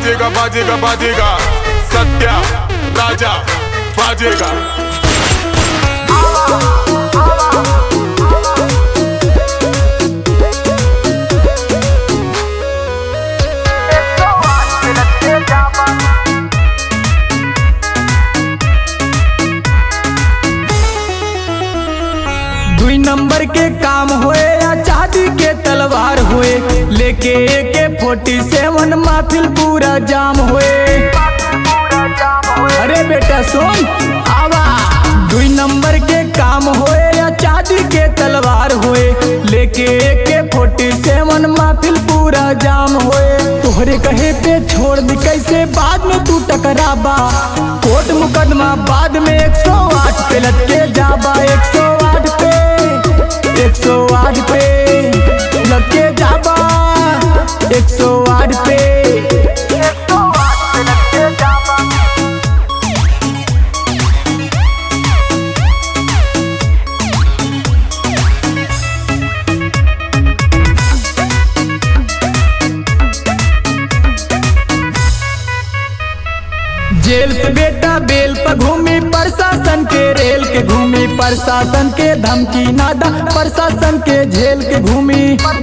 बाजेगा बाजेगा बाजेगा सत्या राजा बाजेगा दुई नंबर के काम होए या चांदी के तलवार होए लेके के फोर्टी सेवन माफिल पूरा जाम होए अरे बेटा सुन आवा दुई नंबर के काम होए या चांदी के तलवार होए लेके के फोर्टी सेवन माफिल पूरा जाम होए तोहरे कहे पे छोड़ दी कैसे बाद में तू टकराबा कोर्ट मुकदमा बाद में 108 पे लटके जाबा 108 पे 108 पे लटके जाबा 108 पे जेल से बेटा बेल पर घूमी प्रशासन के रेल के घूमी प्रशासन के धमकी नादा प्रशासन के झेल के घूमी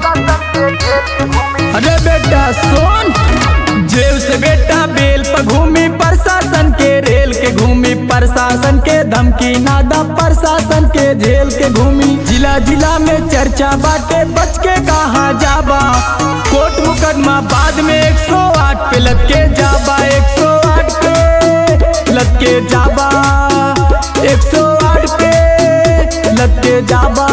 अरे बेटा सुन जेल से बेटा बेल पर घूमी प्रशासन के रेल के घूमी प्रशासन के धमकी नादा प्रशासन के झेल के घूमी जिला जिला में चर्चा बाटे बच के कहाँ जाबा कोर्ट मुकदमा बाद में 108 पे लटके जाबा 108 पे लटके जाबा 108 पे लटके जाबा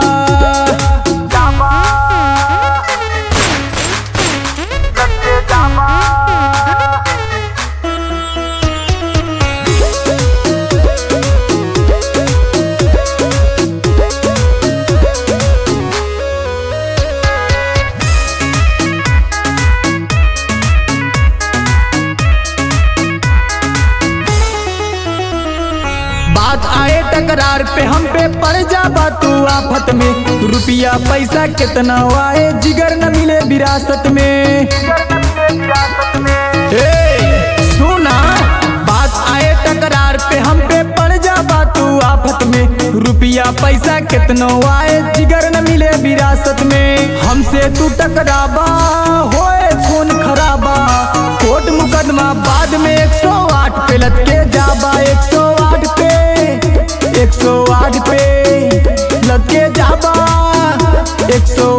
बात आए टकरार पे हम पे पड़ जाबा तू आफत में रुपया पैसा कितना आए जिगर न मिले विरासत में ए, सुना बात आए टकरार पे हम पे पड़ जाबा तू आफत में रुपया पैसा कितना आए जिगर न मिले विरासत में हमसे तू टकराबा होए खून खराबा कोर्ट मुकदमा बाद में 108 पे लटके जाबा 108 पे 108 पे लटके जाबा 108